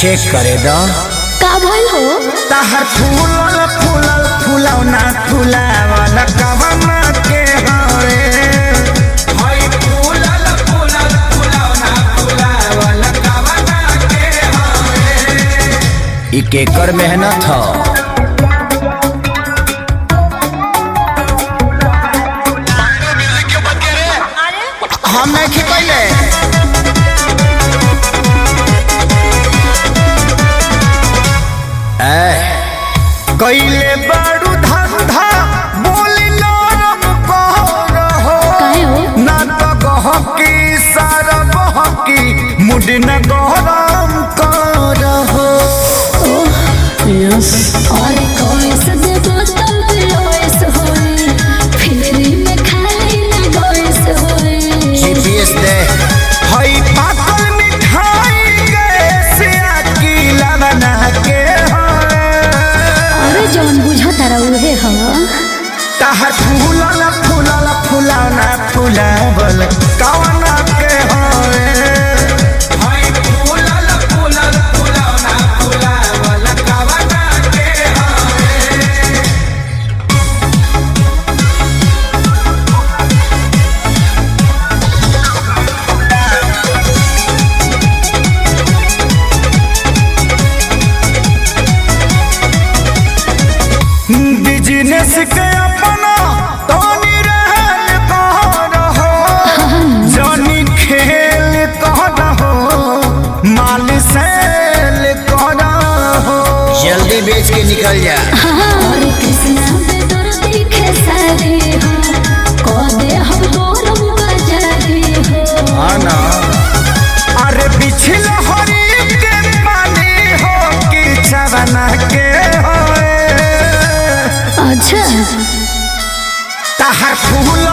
check करे दो का भइल हो तहर फूलल फूलल फूलौना फूलावल कवना के हवे हई फूलल फूलल फूलौना फूलावल कवना के हवे ई केकर मेहनत ह हम नहीं खिपैले कैले बारू धंधा बोली नरम कर हो काहे हो ना तो गहकी सारा बहकी मुड न गरम कर हो और कोई सदे बोतल लोइस होई फिरी में खाली ना गोइस होई जीपीएस दे हई पाकल मिठाई के की लवना के हो अरे जौन बुझा तारा उहे ह तहर फूलल फूलल फूलौना फूलावल कवना के होए हई फूलल फूलल फूलौना फूलावल कवना के होए बिजनेस के अपना तोनी रहल कह रहो जनी खेल कह रहो माल सेल कह रहो जल्दी बेच के निकल जा और कृष्णा पे तोर दिखे सारे हो को दे हम तोर बजारे हो हाँ ना अरे बिछल हरी के पानी हो कि चवना के होए अच्छा तहर फूल